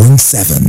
point seven.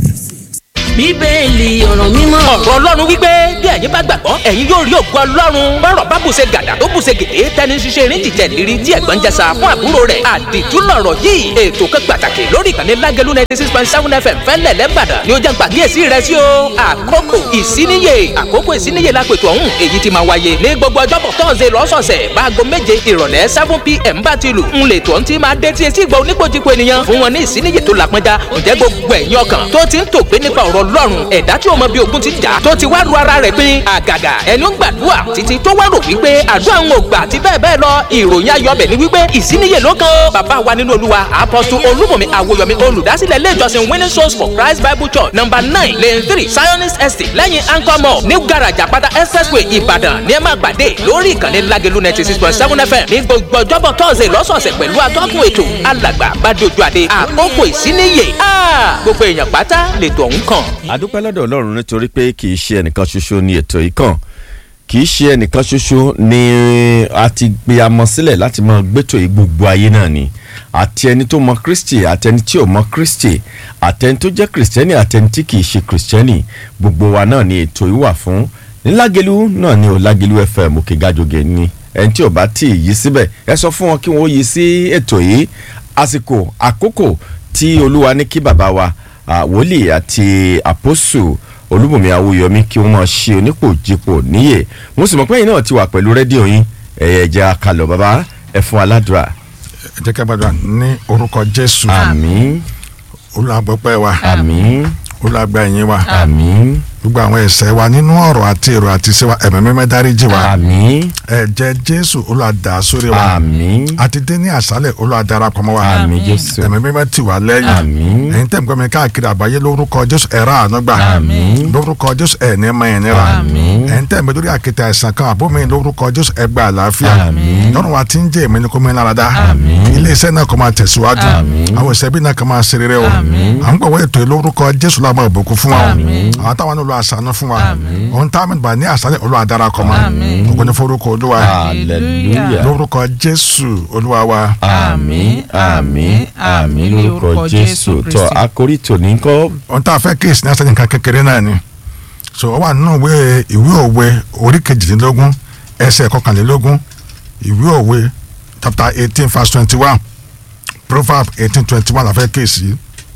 bíbélì ọ̀rọ̀ mímọ́. ọ̀rọ̀ ọlọ́run wípé bí ẹ̀yin bá gbàgbọ́ ẹ̀yin yóò rí ògo ọlọ́run bọ́rọ̀ bá bùṣe gàdà tó bùṣe gèdè tẹni ṣiṣẹ́ erin jìjẹ́ lérí tí ẹ̀gbọ́n jẹsà fún àbúrò rẹ̀ àdìtú lọ̀rọ̀ yìí ètò kan pàtàkì lórí ìkànnì lágẹ̀lú ninety six point seven fm fẹ́lẹ̀ lẹ́bàdàn ni ó jẹ́ pàkíyèsí rẹ̀ sí o àkókò ìsíníyè àkókò ìsíníyè lápètò ọ̀hún èyí ti máa wáyé ní gbogbo ọjọ́bọ̀ tọ́sẹ̀ lọ́sọ̀ọ̀sẹ̀ báago méje ìrọ̀lẹ́ seven pm bá ti lù ń lè tó ń ti máa dé tí etí ìgbà oníkojúko ènìyàn fún wọn ní ìsíníyè tó lápẹ́já ǹjẹ́ gbogbo ẹ̀yin ọkàn tó ti ń tògbé nípa ọ̀rọ̀ ọlọ́run ẹ̀dá tí o mọ bí ogun ti jà tó ti wá ru ara rẹ̀ pin àgàgà ẹni ó gbàdúrà títí tó wá rò wípé àdúrà ń gbà àti bẹ́ẹ̀ bẹ́ẹ̀ lọ ìròyìn ayọ̀bẹ̀ ni wípé ìsíníyè ló kan ó bàbá wa nínú olúwa apọ́sù olúmọ̀mí àwòyọ̀mí olùdásílẹ̀ ilé ìjọsìn winning souls for christ bible church number nine lane three zionist estate lẹ́yìn anchor mall ní garaja pátá expressway ìbàdàn ní ẹ máa pàdé lórí ìkànnì lágẹ̀lú ninety six point seven fm ní gbogbo ọjọ́bọ̀ tọ́sẹ̀ lọ́sọ̀ọ̀sẹ̀ pẹ̀lú atọ́kùn ètò alàgbà bàdójú àdé àkókò ìsíníyè gbogbo èèyàn pátá lètò ọ̀hún kàn. àdúpẹ́ lọ́dọ̀ ọlọ́run nítorí pé kì í ṣe ẹnìkan ṣoṣo ni ètò yìí kàn kì í ṣe ẹnìkan ṣoṣo ni a ti gbé amọ sílẹ̀ láti máa gbẹ́tò yìí gbogbo ayé náà ni àti ẹni tó mọ kristi àti ẹni tí ò mọ kristi àti ẹni tó jẹ́ kristẹni àti ẹni tí kì í ṣe kristẹni gbogbo wa náà ni ètò yìí wà fún nílágelu náà ni ò lágelu fm òkè gàjọgẹ ni ẹni tí ò bá tí ì yí síbẹ̀ ẹ sọ fún wọn kí wọn ó yí sí ètò yìí àsìkò àkókò tí olúwa ní kí bàbá wa wòlíì àti àpòsù olúbùnmi awúyọmí kí wọ́n máa ṣe onípòjìpò níyè mo sì mọ̀ pé ẹ̀yin náà ti wà pẹ̀lú rédíò yín ẹ̀yẹ̀ ẹ̀jẹ̀ àkàlọ̀ bàbá ẹ̀ fún aládùúrà. ẹ jẹ́ ká gbàdúrà ní orúkọ jésù àmín olùgbọ́pẹ́ wa àmín olùgbà ẹ̀yìn wa àmín gbogbo àwọn ẹ̀ṣẹ̀ wa nínú ọ̀rọ̀ àti èrò àti ìṣe wa ẹ̀mí mímọ́ dáríjì wa àmín ẹ̀jẹ̀ jésù olùwàdà sórí wa àmín àti dé ní àṣálẹ̀ olùwàdarapọ̀ mọ́ wa àmín jésù ẹ̀mí mímọ́ tì wá lẹ́yìn àmín ẹ̀yin tẹ̀ ń gbọ́ mi káàkiri àgbáyé lórúkọ jésù ẹ̀rọ ànágbà àmín lórúkọ jésù ẹ̀ ní mọ ẹ̀ níra Àmín. ẹ̀yin tẹ̀ ń bẹ lórí àkìtà ẹ̀sán kan àbó mi lórúkọ jésù ẹ gba àlàáfíà Àmín. lọ́run wa ti ń jẹ́ èmi ní kó mi lára dá Àmín. ilé iṣẹ́ náà kó máa tẹ̀síwájú Àmín. àwọn ìṣẹ́bí náà kó máa ṣe rere o Àmín. à ń gbọ̀wọ́ ètò yìí lórúkọ jésù lábọ̀ ìbùkún fún wa o Àmín. àwọn táwọn náà lọ àṣàánú fún wa òun tá a mẹ́ta bá ní àṣàlẹ̀ olúwa dára kọ́ mọ́ ògùn ní forúkọ olúwa hallelujah lórúkọ jésù olúwa wa àmín àmín àmín lórúkọ jésù tó àkórí tòní kọ́ ohun tá a fẹ́ kéèsì ní asẹ́yìn kan kékeré náà ni so ó wà nínú ìwé ìwé òwe orí kejìdínlógún ẹsẹ̀ kọkànlélógún ìwé òwe chapter eighteen verse twenty one proverb eighteen twenty one la fẹ́ kéèsì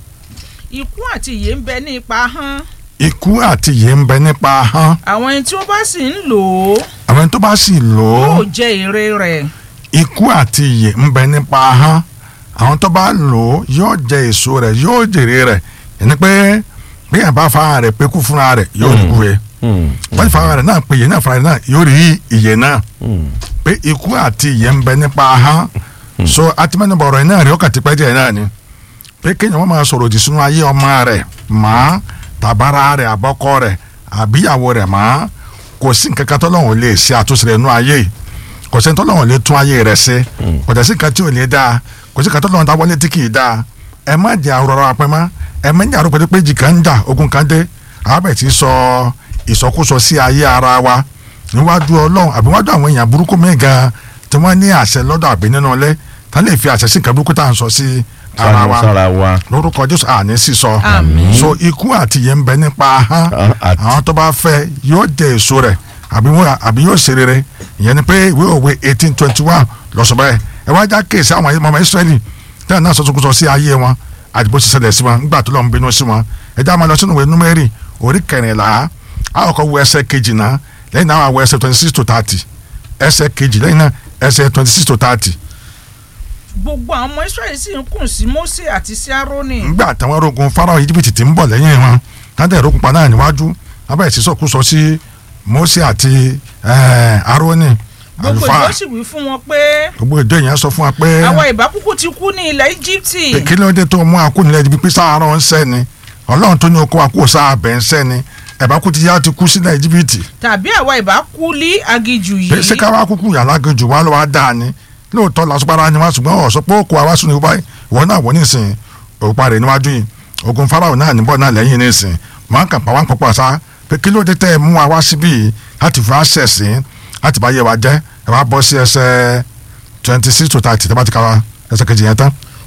ikú àti ìyè ń bẹ ní ipa hán ikú àti ìyè ń bẹ nípa ahọ́n àwọn ẹni tí wọ́n bá sì ń lò ó àwọn ẹni tó bá sì lò ó yóò jẹ èrè rẹ̀ ikú àti ìyè ń bẹ nípa ahọ́n àwọn tó bá lò ó yóò jẹ èso rẹ̀ yóò jèrè rẹ̀ ẹni pé bí yàrá bá fa rẹ̀ pé kú fúnra rẹ̀ yóò rí kú rẹ̀ wọ́n ti fa rẹ̀ náà pé ìyè náà fúnra rẹ̀ náà yóò rí ìyè náà pé ikú àti ìyè ń bẹ nípa ahọ́n so atimẹ́nubọ̀ ọ̀rọ̀ yìí náà rí ọkàn tipẹ́ díẹ̀ náà ni pé kéèyàn wọ́n máa sọ̀rọ̀ òdì sínú ayé ọmọ rẹ̀ mọ́ tàbára rẹ̀ àbọ́kọ rẹ̀ àbíyàwó rẹ̀ mọ́ kò sí nǹkan kan tọ́lọ́hún lè ṣe àtúnṣe rẹ̀ nú ayé yìí kò sí tọ́lọ́hún lè tún ayé rẹ̀ ṣe kò dẹ̀ sí nǹkan tí ò lè dáa kò sí nǹkan tọ́lọ́hún dáwọ́ létí kì í dáa ẹ má jẹ́ àrọ̀rọ̀ apẹ́ mọ́ ẹ má jẹ́ àrọ̀pẹ́ pé jì kan ń jà ogun kan dé àbẹ̀ tí sọ ìsọkúsọ sí ayé ara wa níwájú ọlọ́run àbí wájú àwọn èèyàn burúkú míì gan tí wọ́n ní àṣẹ lọ́dọ̀ àbí nínú ilé tá lè fi àṣẹ sí nǹkan burúkú tá à ń sọ sí ara wa sára wa lórúkọ jésù àní sísọ Àmín. so ikú àti ìyè ń bẹ nípa ahọ́n Ah, àti- àwọn tó bá fẹ́ yóò jẹ èso rẹ̀ àbí wọ́n- àbí yóò ṣe rere ìyẹn ni pé ìwé òwe eighteen twenty one lọ́sọ̀ bẹ́ẹ̀ ẹ wá já kéèsì àwọn ọmọ israẹli tẹ́lẹ̀ náà sọ́sọ́kúsọ sí ayé wọn àti bó ti ṣẹlẹ̀ sí wọn nígbà tó lọ́n bínú sí wọn ẹ já máa lọ sínú ìwé númẹ́rì orí kẹrìnlá àkọ́kọ́ wo ẹsẹ̀ kejì náà lẹ́yìn náà wọ ẹsẹ̀ twenty six to thirty ẹsẹ̀ kejì lẹ́yìn náà ẹsẹ̀ twenty six to thirty gbogbo àwọn ọmọ israẹli sì ń kùn sí mose àti sí aaroni ngbà táwọn arógun farao íjíbítì ti ń bọ̀ lẹ́yìn wọn tádé ìrókun pa náà níwájú abẹ́ ìsísọ́kúsọ sí mose àti eh, aaroni gbogbo àlùfáà ìjọ sì wí fún wọn pé gbogbo ìjọ yẹn sọ fún wa pé àwa ìbá kúkú ti kú ní ilẹ̀ íjíbítì pé kí ló dé tó mú akó nílẹ̀ ibi pé sáárọ̀ ń sẹ́ ni ọlọ́run tó ní oko akó sáàbẹ̀ ń sẹ́ ni ẹ̀bá kú ti yá ti kú sílẹ̀ íjíbítì tàbí àwa ìbá kú lí aginjù pé yìí ṣé ká wá kúkú yàrá gejù wá lọ́wọ́ á dáa ni lóòótọ́ làásùpárá ni wá ṣùgbọ́n ọ̀sọ́ pé ó kó àwa sùn ní wáyé ìwọ náà wọ nísìn òpa rẹ̀ níwájú yìí ogun farao náà níbọ̀ náà lẹ́yìn nísìn wọn kàn pa wọn pọ̀pọ̀ sá pé kí ló dé tẹ́ ẹ mú wa wá síbí yìí láti fi wá ṣẹ̀sìn láti bá yẹ wa jẹ́ ẹ wá bọ́ sí ẹsẹ̀ twenty six to thirty tẹ́ bá ti ka wa ẹsẹ̀ kejì yẹn tán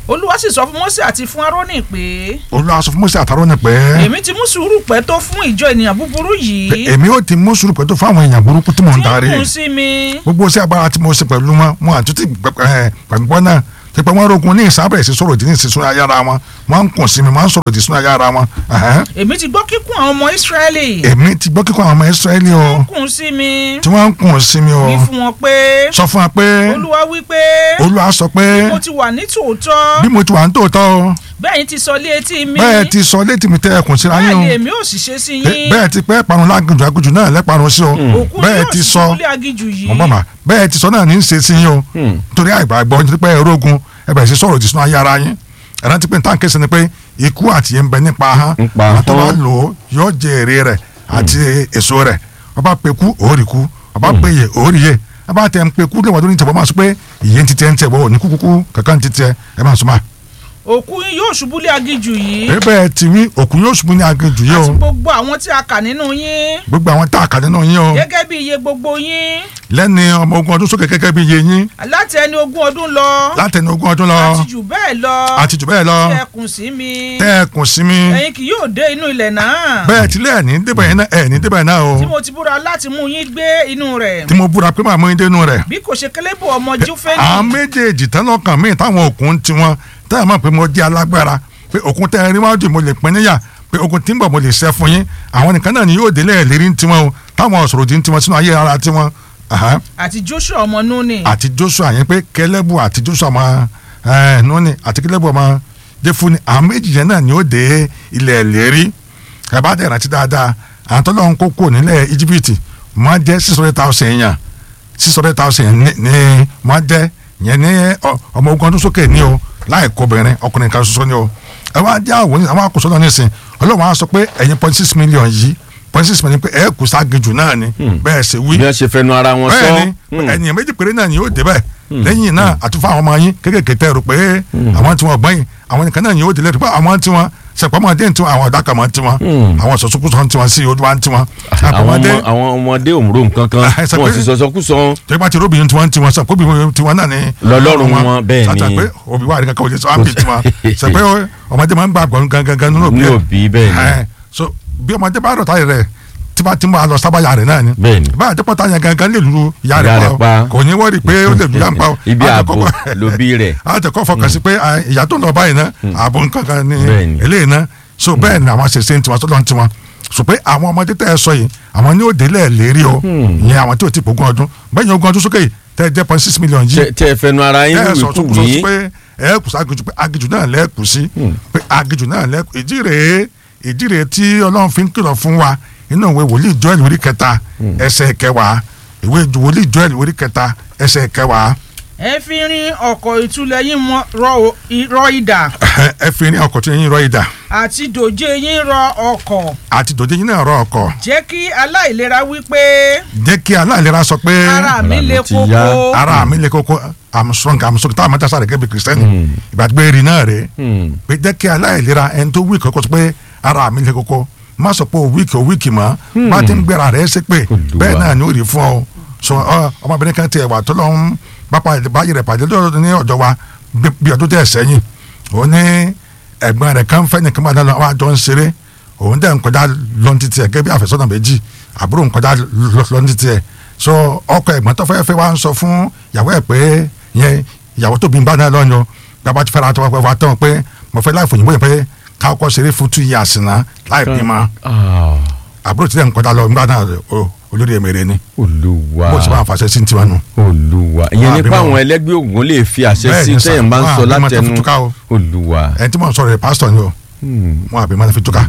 olúwa sì sọ fún Mósè àti fún Árónì pé olúwa sọ fún Mósè àtàrọ ni pé èmi ti mú sùúrù pẹ́ tó fún ìjọ ènìyàn búburú yìí èmi ò ti mú sùúrù pẹ̀lú fún àwọn èèyàn burúkú tí mò ń tí darí ń kùn sí mi gbogbo sí agbára tí mo ṣe pẹ̀lú wọn wọn àtúntì gbàgbọ́ náà ti pé wọ́n rogun ní ìsábẹ̀rẹ̀ sí sọ̀rọ̀ ìdí ní ìsísún ayára wọn wọ́n ń kùn sí mi wọ́n ń sọ̀rọ̀ ìdí sún ayára wọn. ẹ̀hẹ́n. èmi ti gbọ́ kíkún àwọn ọmọ Ísírẹ́lì èmi ti gbọ́ kíkọ́ àwọn ọmọ Ísírẹ́lì o kùn sí mi tí wọ́n ń kùn sí mi o wí fún wọn pé sọ fún wa pé olúwa wí pé olúwa sọ pé mo ti wà ní tòótọ́ bí mo ti wà ní tòótọ́ o bẹ́ẹ̀ yín ti sọ lé etí mi bẹ́ẹ̀ ti sọ létí mi tẹ́ ẹkùn síra bẹ́ẹ̀ yín o ni èmi ò sì ṣe sí Bẹ́- yín bẹ́ẹ̀ ti pẹ́ parun lágùnjù agùnjù náà lẹ́parun sí o òkú bẹ́ẹ̀ yóò ti sì sọ ṣubú lé aginjù yìí mọ̀ bàbá bẹ́ẹ̀ ti sọ náà ní í ṣe sí yín o torí àìgbàgbọ́ nítorí pé ẹ̀rọ ogun ẹ bẹ̀rẹ̀ sí sọ̀rọ̀ ìdí sínú ayé ara yín ẹ̀rọ ti pé nǹkan kése ni pé ikú àti yẹn ń bẹ nípa ahọ́n Nípa àwọn tó bá ahọ́n. lò ó yóò jẹ èrè rẹ̀ àti èso rẹ̀ ọba pe kú òórì kú ọba pe yè òórì yè ọba tẹ ń pe kú lẹ́wọ̀n tó ní tẹ̀wọ́ máa sọ pé ìyẹn ti tẹ́ ń tẹ̀ wọ́n ní kúkúkú kankan ti tẹ ẹ máa sọ máa. òkú yín yóò ṣubú lé aginjù yìí ẹ bẹ́ẹ̀ ti wí òkú yóò ṣubú ní aginjù yìí àti o gbogbo àwọn tí a kà nínú yín gbogbo àwọn tá a kà nínú yín o gẹ́gẹ́ bí iye gbogbo yín lẹ́ni ọmọ ogun ọdún sókè gẹ́gẹ́ bí iye yín láti ẹni ogún ọdún lọ látẹni ogún ọdún lọ àti jù bẹ́ẹ̀ lọ àti jù bẹ́ẹ̀ lọ tí ẹ kùn sí mi tẹ́ ẹ kùn sí mi ẹ̀yin kì yóò dé inú ilẹ̀ náà bẹ́ẹ̀ tilẹ̀ ẹ̀ ní débẹ̀ yẹn náà ẹ̀ ní débẹ̀ náà o tí mo ti búra láti mú yín gbé inú rẹ̀ tí mo búra pé màá mú yín dénú rẹ̀ bí kò ṣe kélébù ọmọ Jófẹ́nì àwọn méjèèjì tẹ́lọ̀kàn míì táwọn òkun tiwọn tẹ́ ẹ̀ mọ̀ pé mo jẹ́ alágbára pé òkun tẹ́ ẹ rí wájú mo lè pín níyà pé ogun tí ń bọ̀ mo lè ṣẹ́ fún yín àwọn nìkan náà ni yóò délé ẹ̀ lérí tiwọn o táwọn ọ̀sọ̀rọ̀ di tiwọn sínú ayé ara tiwọn Aha. àti Joshua ọmọ Núnì àti Joshua yẹn pé kẹlẹ́bù àti Joshua ọmọ ẹ̀ Núnì àti kẹlẹ́bù ọmọ Jẹ́fúnì àwọn méjì yẹn náà ni yóò dé ilẹ̀ lérí ẹ bá dẹ̀ rántí dáadáa àwọn tó lọ́n kó kó nílẹ̀ Íjíbítì wọ́n jẹ́ six hundred thousand yẹn six hundred thousand ní ní wọ́n jẹ́ yẹn ní ọ- ọmọ ogun ọdún sókè ní o láì kó obìnrin ọkùnrin kan ṣoṣo ní o ẹ wá jẹ́ àwọn àwọn àkóso náà nísìn ọlọ́run á sọ pé ẹ̀yin point six million yìí point six million pé ẹ̀ kù ságejù náà ni bẹ́ẹ̀ ṣe wí bí wọ́n ṣe fẹnu ara wọn sọ bẹ́ẹ̀ ni ẹ̀yìn méjì péré náà ni yóò débẹ̀ lẹ́yìn náà àtúfà àwọn ọmọ yín kékèké tẹ́ rò pé àwọn tí wọ́n gbọ́n yìí àwọn nìkan náà ni yóò délẹ̀ rò pé àwọn tí wọ́n sẹ̀pọ̀mọdé tí wọ́n àwọn ọ̀dàkà mọ́ tí wọ́n àwọn sọ̀sọ́kùsọ̀ tí wọ́n sí odò wa tí wọ́n àwọn àpọ̀mọdé ọmọ àwọn ọmọdé òmùrò nǹkan kan Ah, ẹ sọ wọn pé- sì sọsọkúsọ tó bá ti róbìnrin tí wọ́n tí wọ́n sọ kóbi tí wọ́n náà ni Lọ́lọ́run wọn, bẹ́ẹ̀ ni. sàtà pé òbí wa àríkà kọ́wé sọ àmì tí wọ́n sọ pé ọmọdé máa ń gbà gbọ́n gangan nínú òbí ní ẹ̀. òbí bẹ́ẹ̀ ni Ẹ, so bí ọmọdé bá rọ̀tà rẹ̀ tí bá ti máa lọ sábàyà rẹ̀ náà ni Bẹ́ẹ̀ ni. bá àjẹpọ̀tà yẹn gangan lè lu ìyá Ìyá rẹ̀ rẹ̀ pa. pa o. kò ní wọ́ọ̀rì pé ó lè lu ìyá ń pa o. Ibi Á ààbò tẹ̀kọ́- lòbí rẹ̀. á tẹ̀kọ́ fọkàn sí pé à, ìyá tó ń lọ báyìí náà ààbò nǹkan kan ní Bẹ́ẹ̀ ni. eléyìí náà so bẹ́ẹ̀ ni àwọn ṣẹṣẹ ń tiwọn tó lọ́n tiwọn so pé àwọn ọmọdé tẹ́ ẹ sọ yìí àwọn ní òde lẹ̀ lérí o ìyẹn àwọn tí ò ti pògùn ọdún bẹ́ẹ̀ ni ogún ọdún sókè yìí tẹ́ ẹ jẹ́ point six million yìí Tẹ- tẹ ẹ fẹnu ara yín ẹ wíwì sọ kú tó kù sọ wí pé ẹ kù sí agijù pé agijù náà lẹ́ẹ̀kù sí pé agijù náà lẹ́ẹ̀kù ìdí rèé ìdí rèé tí ọlọ́run fi ń kìlọ̀ fún wa nínú ìwé wòlíì joel orí kẹta ẹsẹ̀ kẹwàá ìwé wòlíì joel orí kẹta ẹsẹ̀ kẹwàá ẹ fi rin ọkọ̀ ìtúlẹ̀ yín mọ́ rọ i- rọ idà ẹ fi ní ọkọ̀ tí yín rọ ìdà àti dòjé yín rọ ọkọ̀ àti dòde yín náà rọ ọkọ̀ jẹ́ kí aláìlera wí pé jẹ́ kí aláìlera sọ pé ara mi Ara mi le ti koko yá. ara mi lè kókó i'm strong i'm strong táwọn mẹ́ta sáré kẹ́bi kìrìsìtẹ́nì ìgbàgbé rí náà rèé Hmm. pé jẹ́ kí aláìlera ẹni tó wíìkì ọkọ̀ sọ pé ara mi le koko má sọ pé o wíìkì o wíìkì mọ́ bá ti ń gbéra rẹ̀ ṣe pé Olúwa. bẹ́ẹ̀ náà ni ó rí fún ọ sọ ọ ọmọbìnrin kan tiẹ̀ wà tó lọ ń bápa báyìí rẹ̀ pàdé lọ́dọ̀ ní ọ̀dọ̀ wa bí- bí ọdún tẹ̀ sẹ́yìn ó ní ẹ̀gbọ́n rẹ̀ kan fẹ́ nìkan máa dáná wá jọ ń ṣeré òun dẹ̀ ń kọjá lọ́ntì tiẹ̀ gẹ́gẹ́ bí àfẹ́sọ́nà méjì àbúrò ń kọjá lọ́ntì tiẹ̀ so ọkọ ẹ̀gbọ́n tó fẹ́ fẹ́ wá ń sọ fún ìyàwó ẹ̀ pé yẹn ìyàwó tóbi ń bá náà lọ́yọ̀ gbàgbà ti fẹ́ra tó wá wá tán pé mo fẹ́ láì fòyìnbó yẹn pé káwọ́ ṣeré fún two years náà láì bímọ Ah, àbúrò tí dẹ̀ ń kọjá lọ nígbà náà o- olórí ẹ̀mẹ̀rẹ̀ ni olúwa bó ṣe máa fàṣẹ sí tiwa nù. olúwa ìyẹn Wọn nípa àbímọ. àwọn ẹlẹ́gbẹ́ ògùn lè fi àṣẹ Bẹ́ẹ̀ sí ni sà, sẹ́yìn bá ń wọn sọ àbímọ tó látẹnu fi túká o. olúwa ẹni tí mo ń sọ̀rọ̀ rẹ̀ pásítọ̀ ni o Hmm. wọn àbí máa fi túká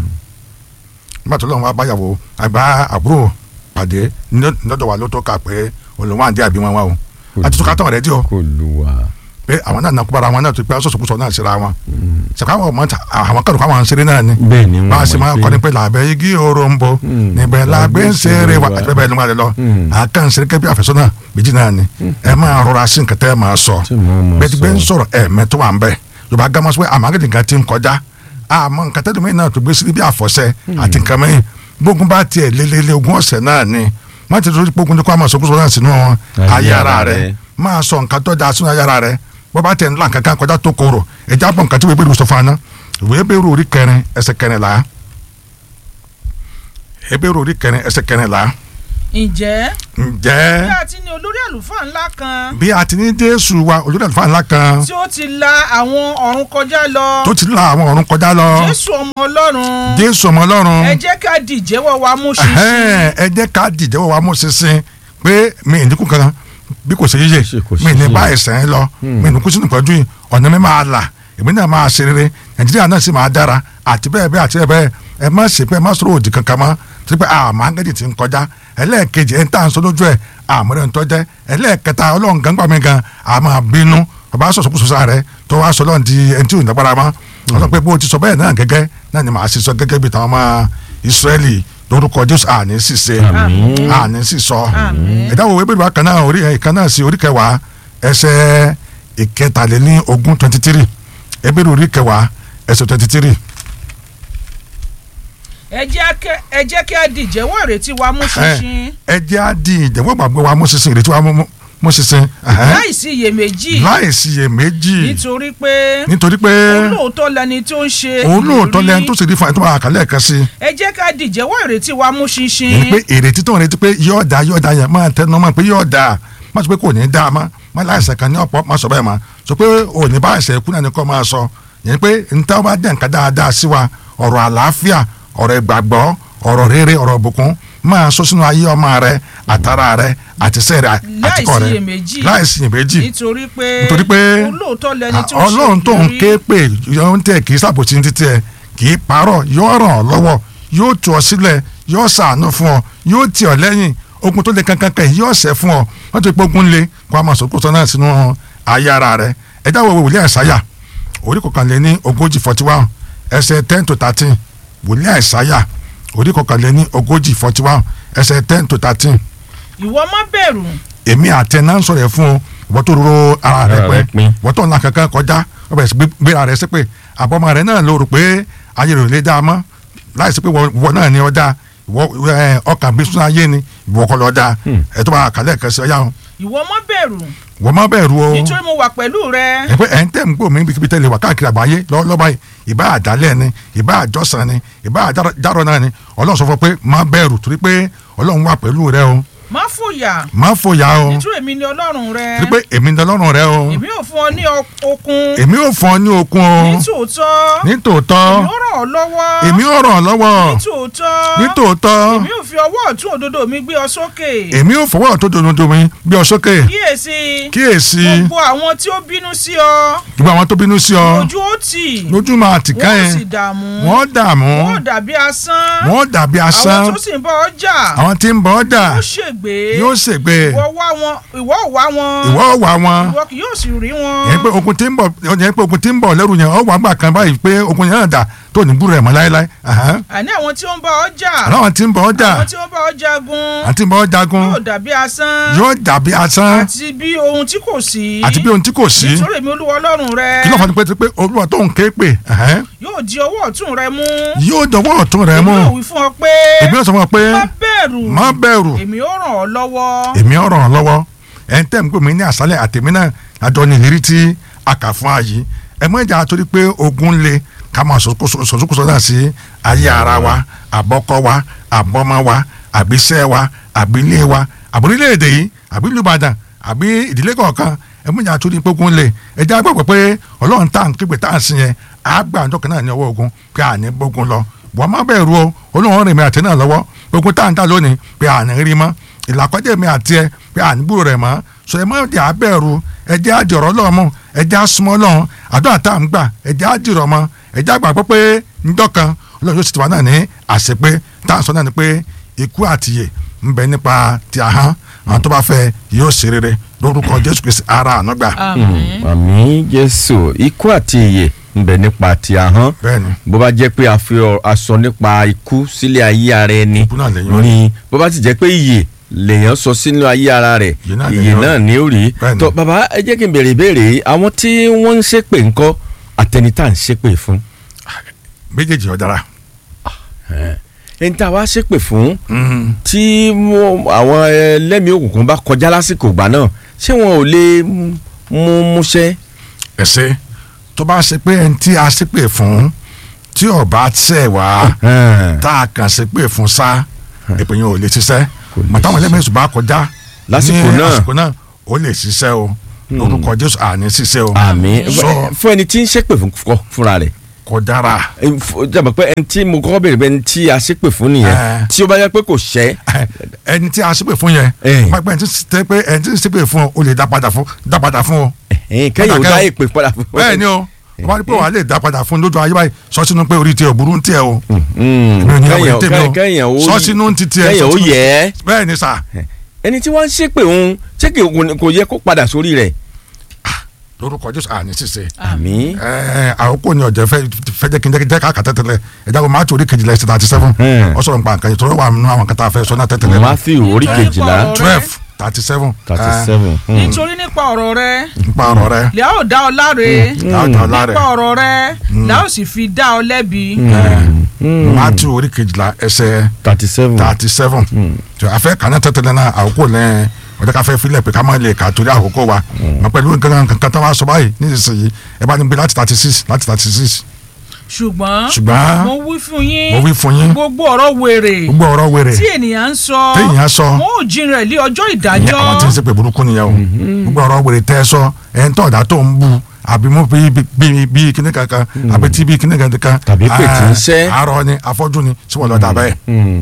nígbà tó lọ́wọ́ báyàwó àgbà àbúrò pàdé lọ́dọ̀ wa ló tó kà pé olùwọ́n àǹdí àbí wọn wá o àti túká tán rẹ̀ dí o olúwa pé àwọn náà nàkú bara wọn náà tó pé sọ̀sọ̀kúsọ náà síra wọn ṣèkà àwọn ọmọ àwọn kàdùkú àwọn ṣeré náà ni bẹ́ẹ̀ ni bá a wọ́n ṣe máa kọ́ ni pé làbẹ́ igi òrombo níbẹ̀ làgbé ń ṣeré wa àti bẹ́ẹ̀ bẹ́ẹ̀ ni wọ́n á lè lọ àkàn ṣeré kẹ́bí àfẹ́sọ́nà méjì náà ni ẹ máa rọra sí nǹkan tẹ́ ẹ máa sọ Tí mo máa bẹ́ẹ̀ ti gbé ń sọ. sọ̀rọ̀ ẹ̀ẹ̀mẹ́ tó wà ń bẹ̀ yorùbá gámọ́ sọ pé àmàgídì nǹkan ti ń kọjá àmọ́ nǹkan tẹ́lẹ̀ mẹ́rin náà tó gbé síbi àfọ̀ṣẹ àti nǹkan mẹ́rin gbógun bá tiẹ̀ lélẹ́lẹ́ ogún ọ̀sẹ̀ náà ni má ti torí gbógun ní kó àmọ́ sọkúsọ náà sínú wọn ayé ara rẹ máa sọ nǹkan tó dáa sínú ayé ara rẹ bó bá tẹ̀ ńlá kankan kọjá tó kóró ẹ̀já bọ̀ nǹkan tí wọ́n bẹ̀rù sọ fún aná ìwé bẹ̀rù orí kẹrin ẹsẹ̀ kẹrìnlá ebéèrè orí kẹrin ẹsẹ̀ kẹrìnlá ǹjẹ́ bí ǹjẹ́ a ti ní olórí àlùfáà ńlá kan bí a ti ní jésù wa olórí àlùfáà ńlá kan tí ó ti la àwọn ọ̀run kọjá lọ tó ti la àwọn ọ̀run kọjá lọ jésù ọmọ ọlọ́run jésù ọmọ ọlọ́run ẹ jẹ́ ká di ìjẹ́wọ́ wa mú ẹhẹ́n, ṣinṣin ẹ jẹ́ ká dìjẹ́wọ́ wa mú ṣinṣin pé mi ì dínkù kankan bí kò ṣe yíyẹ Ṣe kò mi ì ní ṣe bá yíyẹ. ẹ̀sẹ̀ ń lọ mi ì ní kú sínú ìpọ́njú yìí ọ̀nà mi máa là èmi náà máa ṣe rere nàìjíríà náà sì máa dára àti bẹ́ẹ̀ bẹ́ẹ̀ àti bẹ́ẹ̀ bẹ́ẹ̀ ẹ má ṣe pé ẹ má sọ̀rọ̀ òdì kankan mọ́ tí pé àmọ́ ángẹ́lì ti ń kọjá ẹlẹ́ẹ̀kejì ẹ̀ ń tà ń sọ lójú ẹ̀ àmọ́rẹ́ ń tọ́jẹ́ ẹlẹ́ẹ̀kẹta ọlọ́run gan gbà mí gan àmọ́ bínú ọba sọ̀sọ̀kùsọ̀ rẹ tó wá sọ lọ́run di ẹni tí ò ní lágbára mọ́ ọlọ́run pé bó ti sọ bẹ́ẹ̀ náà gẹ́gẹ́ náà ni màá ṣe sọ gẹ́gẹ́ bí táwọn ọmọ ìsírẹ́lì lórúkọ jésù àní ṣìṣe àní ṣìṣọ ìdáwó ìwé bèbè kan náà orí ìkan náà sí orí kẹwàá ẹsẹ̀ ìkẹtàléní ogún twenty three ebèrè orí kẹwàá ẹsẹ̀ twenty three ẹ jẹ́ kẹ́- ẹ jẹ́ kí a di ìjẹ́wọ́ ìrètí wa mú ṣinṣin ẹ jẹ́ á di ìjẹ́wọ́ gbàgbé wa mú ṣinṣin ìrètí wa mú- mú ṣinṣin ẹ̀hẹ́n. láì sí iyèméjì láì síyèméjì nítorí pé nítorí pé olóòótọ́ lẹni tó ń ṣe òun lóòótọ́ ìlérí. lẹ́yìn tó sì rí fún ẹ tó máa kà lẹ́ẹ̀kan sí i ẹ jẹ́ ká di ìjẹ́wọ́ ìrètí wa mú ṣinṣin yẹn ni pé èrètí tó ń retí pé yóò da yóò da yẹn máa tẹnu mọ́ pé yóò da má sọ pé kò ní da má má láìsẹ̀ kan ní ọ̀pọ̀ má sọ bẹ́ẹ̀ má sọ pé ò ní bá ẹsẹ̀ ikú náà ni kò máa sọ yẹn ni pé níta bá dẹ̀ nǹkan dáadáa sí wa ọ̀rọ̀ àlàáfíà ọ̀rọ̀ ìgbàgbọ́ ọ̀rọ̀ rere ọ̀rọ̀ ìbùkún máa sọ sínú ayé ọmọ rẹ àtàrà rẹ àtisẹ́ rẹ àtikọ̀ rẹ iyèméjì. láìsí iyèméjì nítorí pé nítorí pé olóòótọ́ lẹni tó ń ṣe ọlọ́run tó ń ìlérí. ké pè yóò ń tẹ̀ kì í sàbòtí ní títí ẹ kì í parọ́ yóò ràn ọ́ lọ́wọ́ yóò tú ọ sílẹ̀ yóò ṣàánú fún ọ yóò tì ọ lẹ́yìn ogun tó le kankan kan yóò ṣẹ́ fún ọ wọ́n ti pé ogun le kó a máa sọ kóso náà sínú ayé ara rẹ ẹ dáwọ́ wo wòlíì àìsáyà orí kọkànléní ogójì forty one ẹsẹ̀ ten to thirteen wòlíì àìsáyà orí kọkànléní ogójì forty one ẹsẹ̀ ten to thirteen ìwọ má bẹ̀rù èmi àti ẹ̀ náà ń sọ̀rọ̀ ẹ̀ fún ọ wọ́n tó roro ara rẹ Ara rẹ pẹ́ pin. wọ́n tó ńlá kankan kọjá wọ́n bẹ̀rẹ̀ sí gbé- gbéra rẹ sí pé àbọ̀mọ rẹ náà ló rò pé ayé rẹ̀ ò lè dá a mọ́ láì sí pé wọ́n wọ́n náà ni ọ dá ìwọ ẹ, ọkàn bí sún ayé ni ìwọ kọ́ lọ dá ẹ tó bá kàlẹ́ kan sí ọyá wọn ìwọ má bẹ̀rù wọ́n má bẹ̀rù o nítorí mo wà pẹ̀lú rẹ ẹ pé ẹ̀ ń tẹ̀ ń gbò mí bíkíbi tẹ́lẹ̀ wà káàkiri àgbáyé lọ́wọ́lọ́wọ́ báyìí ìbá àdálẹ̀ ni ìbá àjọsàn ni ìbá àjárọ̀ náà ni ọlọ́run sọ fún ọ pé má bẹ̀rù torí pé ọlọ́run wà pẹ̀lú rẹ o má fòyà má fòyà o nítorí èmi ni ọlọ́run rẹ torí pé èmi ni ọlọ́run rẹ o èmi ò fún ọ ní ọ- okun èmi ò fún ọ ní okun o nítòótọ́ nítòótọ́ èmi ò ràn ọ́ lọ́wọ́ èmi ò ràn ọ́ lọ́wọ́ nítòótọ́ nítòótọ́ èmi ò fi ọwọ́ ọ̀tún òdodo mi gbé ọ sókè èmi ò fọwọ́ tó dodo mi bí ọ sókè kíyèsí kíyèsí gbogbo àwọn tí ó bínú sí ọ gbogbo àwọn tó bínú sí ọ ojú ó tì lójú máa tì ká wọ́n yẹn sì dààmú wọ́n dààmú wọ́n dàbí asán wọ́n dàbí asán àwọn tó sì ń bá ọ jà àwọn tí ń bọ̀ ọ́ dà yóò ṣègbé yóò ṣègbè ìwọ wá wọn ìwọ ò wá wọn ìwọ ò wá wọn ìwọ kì yóò sì rí wọn yẹn pé ogun tí ń bọ̀ yẹn pé ogun tí ń bọ̀ lẹ́rù yẹn ọ wà gbà kan báyìí pé ogun yẹn náà dà tó ní búrò ẹ̀ mọ́ láéláé ahán. àní àwọn tí ó ń bá ọ jà àwọn tí ń bọ̀ ọ́ dà àwọn tí ó ń bá ọ jagun àti ń bọ̀ ọ́ jagun yóò dàbí asán yóò dàbí asán àti bí ohun tí kò sí àti bí ohun tí kò sí nítorí èmi olúwa ọlọ́run rẹ kí ló fà ní pé pé olúwa tó ń ké pè ẹ̀hẹ́n, yóò di ọwọ́ ọ̀tún rẹ mú yóò dọwọ́ ọ̀tún rẹ mú èmi yóò wí fún ọ pé èmi ò sọ fún ọ pé má bẹ̀rù má bẹ̀rù èmi ó ràn ọ́ lọ́wọ́ èmi ò ràn ọ́ lọ́wọ́ ẹ̀ ń tẹ̀ ń pè mí ní àṣálẹ̀ àtẹ̀mí náà àjọ ní ìlérí tí a kà fún ààyè ẹ mọ ìjà torí pé ogun le ká máa sọ̀sọ́kùsọ náà sí ayé ara wa àbọ́kọ́ wa àbọ́mọ wa àbíṣẹ́ wa àbílé wa àbúrílẹ̀-èdè yìí àbí ìlú Ìbàdàn àbí ìdílé kọ̀ọ̀kan ẹ mọ ìjà torí pé ogun le ẹ jẹ́ àgbàgbọ́ pé ọlọ́run tá à ń képe tá à ń sìn yẹn àgbà àjọ kan náà ní ọwọ́ ogun pé à ní gbógun lọ wọ́n má bẹ̀rù o olóhùn rìn mi àti náà lọ́wọ́ ogun tá à ń dá lónìí pé à ní rí mọ́ ìlàkọ́jẹ́ mi àti ẹ pé à ní gbúrò rẹ̀ mọ́ sọ ẹ má di àbẹ̀rù ẹ jẹ́ àjọrọ̀ lọ́wọ́ mọ́ ẹ jẹ́ àsúnmọ́ lọ́wọ́ àdúrà tá à ń gbà ẹ jẹ́ àjìrọ̀ mọ́ ẹ jẹ́ àgbàgbọ́ pé ńdọ́kan ọlọ́run yóò sì ti wá náà ní àṣepé tá à ń sọ náà ni pé ikú àtìyè ń bẹ nípa ti àhán àwọn tó bá fẹ́ yóò ṣe rere lórúkọ Jésù Kristi ara ànágbà àmín àmín jésù ikú àti ìyè ń bẹ nípa ti ahọ́n bẹ́ẹ̀ni bó bá jẹ́ pé a fi ọ- a sọ nípa ikú sílé ayé ara ẹni Ikú náà lèyàn rí. ni bó bá ti jẹ́ pé ìyè lèèyàn sọ sínú ayé ara rẹ̀ Ìyè náà ìyè lèyàn náà ní ó rí Bẹ́ẹ̀ni. tó bàbá ẹ jẹ́ kí n béèrè ìbéèrè yìí àwọn tí wọ́n ń ṣépè ńkọ́ àtẹni tá à ń ṣépè fún méjèèjì ọ̀dára ẹni tá a wá ṣépè fún tí mo- àwọn ẹlẹ́mìí òkùnkùn bá kọjá lásìkò ìgbà náà ṣé wọn ò lè mú múṣẹ́ ẹsẹ tó bá ṣe pé ẹni tí a ṣépè fún tí ọba ṣẹ̀ wá tá a kàn ṣépè fún sá èpè yẹn ò lè ṣiṣẹ́ màtáwọn ẹlẹ́mìí ṣùgbọ́n a kọjá Lásìkò ní náà. àsìkò náà ó lè ṣiṣẹ́ o orúkọ Jésù àní ṣiṣẹ́ o àmì sọ fún ẹni tí ń ṣépè fún kọ fúnra rẹ̀ kò dára jàmbá pé ẹni tí mo kọ́kọ́ béèrè pé ẹni tí a ṣépè fún nìyẹn Eh. tí ó bá yẹ pé kò ṣẹ́ ẹni tí a ṣépè fún yẹn Eh. pápẹ́ ẹni tí ṣe pé ẹni tí ṣépè fún ọ o lè dá padà fún dá padà fún ọ ẹ̀hìn, kẹ́yìn ò Kódà dá kẹ́- èpè padà fún bẹ́ẹ̀ ni o wọ́n á rí pé wàá lè dá padà fún lójú ayé báyìí sọ sínú pé orí tiẹ̀ ò burú ń tiẹ̀ o Mm, mi ò ní kẹ́yìn àwọn ètè mi o kẹ́yìn ó sọ sínú ti tiẹ̀ kẹ́yìn sọ ó sínú- yẹ ẹ́ bẹ́ẹ̀ ni sà ẹni tí wọ́n ń ṣépè òun ṣé kì í- kò yẹ kó padà sórí rẹ̀ lórúkọ Jésù àní ṣiṣẹ́ àmì ẹẹ àkókò ni ọjọ fẹ fẹjẹ kí n jẹ ká kà tẹtẹlẹ ẹja ko máàtì orí kejìlá ẹsẹ thirty seven Hmm. ọ sọ̀rọ̀ nípa nǹkan yìí tó wà nínú àwọn kan tá a fẹ́ sọ náà tẹtẹlẹ Matthew orí Nípa kejìlá ọ̀rọ̀ twelve thirty seven thirty seven nítorí nípa ọ̀rọ̀ rẹ nípa ọ̀rọ̀ rẹ lẹ́à ò dá ọ láre dáadáa lára nípa ọ̀rọ̀ rẹ lẹ́à ò sì fi dá ọ lẹ́bi máàtì orí kejìlá ẹsẹ thirty seven thirty seven àfẹ kàná tẹtẹlẹ náà àkókò lẹ ọjọ́ ká fẹ́ filẹ̀ pé ká má lè kà torí àkókò wa mọ pẹ̀lú nǹkan kan tá a wá sọ báyìí nísinsìnyí ẹ bá ní gbé láti thirty six láti thirty six ṣùgbọ́n ṣùgbọ́n mo wí fún yín mo wí fún yín gbogbo ọ̀rọ̀ wèrè gbogbo ọ̀rọ̀ wèrè tí ènìyàn ń sọ téèyàn sọ wọn ò jin rẹ̀ lé ọjọ́ ìyẹn ìdájọ́ àwọn tí ń ṣépè burúkú nìyẹn o gbogbo ọ̀rọ̀ wèrè tẹ́ ẹ sọ ẹ̀ ń tọ̀dá tó ń bu àbí mo bí bí bí kíní kankan àbí tí bí kíní kankan Tàbí pé tí ń ṣẹ́. àárọ̀ ni afọ́jú ni tí wọ́n lọ dà bẹ́ẹ̀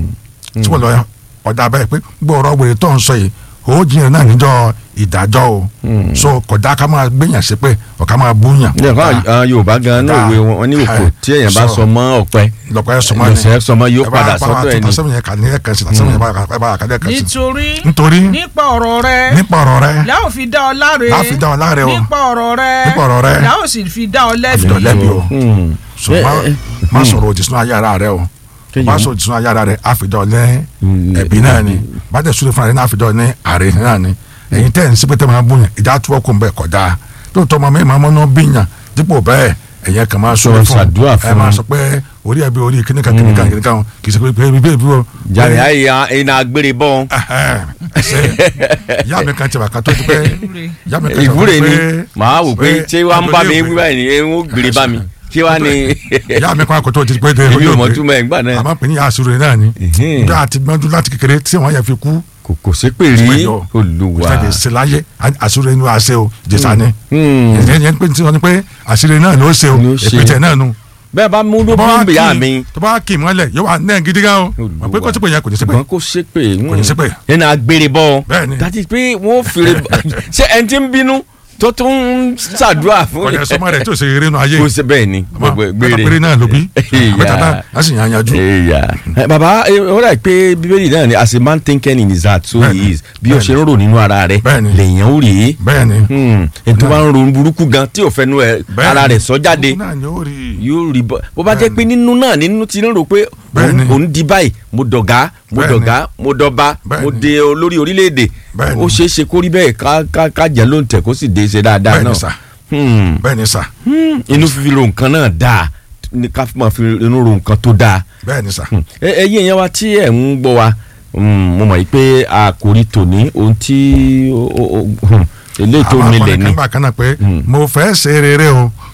tí wọ́n lọ ọ̀dà bẹ́ẹ̀ pé gbogbo ọ̀rọ̀ wèrè tó ń sọ yìí ó jiyàn náà níjọ́ ìdájọ́ o so kódà ká máa gbéyàn ṣépè ọ̀ ká máa búyàn. ní ẹ̀kọ́ àwọn Yorùbá gan náà òwe wọn ní òkò tí èèyàn bá sọ mọ́ ọ̀pẹ lọ́pọ̀ ẹ̀ sọmọ ni lọ́sẹ̀ sọmọ yóò padà sọ́dọ̀ ẹ̀ ni sẹ́mi yẹn kà ní ẹ̀kan sí sẹ́mi yẹn bá kà ní ẹ̀kan sí. nítorí nítorí nípa ọ̀rọ̀ rẹ nípa ọ̀rọ̀ rẹ lẹ́à ò fi dá ọ láre Lẹ́à ò fi dá ọ láre o. nípa ọ̀rọ̀ rẹ Nípa ọ̀rọ̀ rẹ. lẹ́à ò sì fi dá ọ lẹ́bi àfidọ̀ lẹ́bi o. Hmm. so má má sọ̀rọ̀ òdì sínú ayé ara rẹ o Kéèyàn- má sọ̀rọ̀ òdì sínú ayé ara rẹ àfidọ̀ lẹ́ ẹ̀bí náà ni bá tẹ̀ sùn fún ara rẹ náà àfidọ̀ ní àrè náà ni ẹ̀yin tẹ̀ ní sípẹ́tẹ́ máa bùyàn ìjà tó ọkùn bẹ́ẹ̀ kọjá lóòótọ́ ọmọ mi máa mọ́ná bíyàn dípò bẹ́ẹ̀ ẹ̀yẹ kan máa sọ Sọ fún ṣàdúrà ẹ fún máa un. sọ pé orí ẹbí orí kíníkà kíníkà kíníkà kì í ṣe pé pé bí bí o. jàre àyè iná agbére bọ́n ẹsẹ ìyá mi kan ti wà kan tó ti pẹ́ ìyá mi kan ti wà ìwúre kan ni pé- màá wò pé ṣé wàá ń bá mi agbolé wí báyìí ni ẹ ń gbére bá mi ṣé wàá ní. ìyá mi kan kò tó ti pé de èmi ò mọ olóògbé. túmọ̀ ẹ̀ ńgbà náà àmọ́ pé ní àṣírí náà ni Ìhín. bí a ti gbọ́njú láti kékeré tí wọ́n yẹ fi kú kò kò sí pé rí Ìpẹ́jọ́. olùwà ìfẹ̀dẹ̀ sí láyé àṣírí inú àṣẹ o jésà ni Hmm. ìyẹn yẹn pé tí wọ́n ní pé àṣírí náà ló ṣe o Ló ṣe. èpètè náà nu bẹ́ẹ̀ bá mú ló tó bá wá fún bìyà kì í- mi tó bá wá kì í mọ́lẹ̀ yóò wá náà gidi gan o Olúwa. pé kó tí pé yẹn kò ní sí pé ṣùgbọ́n kò ṣe pé Kò ní ṣépè. ẹnì agbére bọ́ Bẹ́ẹ̀ ni. dàtí pé wọ́n fèrè ṣé ẹni tí ń bínú tó tún ń ṣàdúrà fún kò ní sọmọ rẹ̀ tó ṣe eré nu ayé kò ṣe bẹ́ẹ̀ ni gbogbo gbére gbére náà ló bí Ìyá. àbẹ́tà náà á sì yàn yanjú Eya. Eh, baba eh, ó rà pé bíbélì náà ni as a man thinking in his heart so he Bẹ́ẹ̀ni. is bí o ṣe ń rò nínú ara rẹ Bẹ́ẹ̀ni. lèèyàn ó rèé bẹ́ẹ̀ ni ẹni tó bá ń ronú burúkú gan tí ò fẹnu ẹ Bẹ́ẹ̀ni. ara rẹ̀ sọ jáde Òun náà ni ó rí i. yóò rí bọ́ bó bá jẹ́ pé nínú náà nínú ti ń rò pé Bẹ́ẹ̀ni. òun- òun di báyìí mo dọ̀gá mo Bẹ́ẹ̀ni. dọ̀gá mo dọba mo Bẹ́ẹ̀ni. de olórí orílẹ̀-èdè Bẹ́ẹ̀ni. ó ṣeé ṣe kó rí bẹ́ẹ̀ ká ká ká jẹ́ ló ń tẹ̀ kó sì dé ṣe dáadáa Bẹ́ẹ̀ni náà sà. Hmm. bẹ́ẹ̀ ni sà Hmm. inú fífi ro nǹkan náà dáa ní ká máa fi inú ro nǹkan tó dáa bẹ́ẹ̀ ni sà ẹ ẹ yí ẹ̀yàn wa tí ẹ̀ ń gbọ́ wa mm, mo mọ̀ yìí pé àkòrí tòní ohun tí ó- ó- ó- hmm, eléyìí tó àwọn nílẹ̀ akọni ni kan gbà kan náà pé Mm. mo fẹ́ ṣe rere o